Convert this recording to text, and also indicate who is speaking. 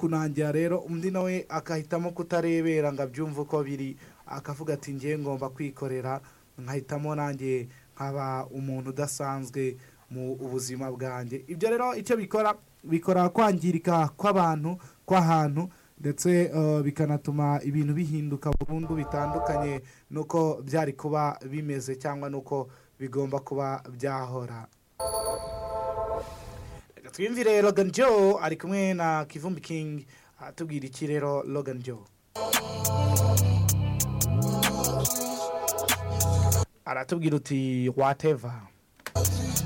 Speaker 1: kunangira rero undi nawe agahitamo kutarebera ngo abyumve uko biri akavuga ati ngewe ngomba kwikorera nkahitamo nanjye nkaba umuntu udasanzwe mu buzima bwanjye ibyo rero icyo bikora bikora kwangirika kw'abantu kw'ahantu ndetse bikanatuma ibintu bihinduka burundu bitandukanye n'uko byari kuba bimeze cyangwa n'uko bigomba kuba byahora twiyumvire Logan Joe ari kumwe na kivumbi kingi atubwira iki rero Logan Joe aratubwira uti wateva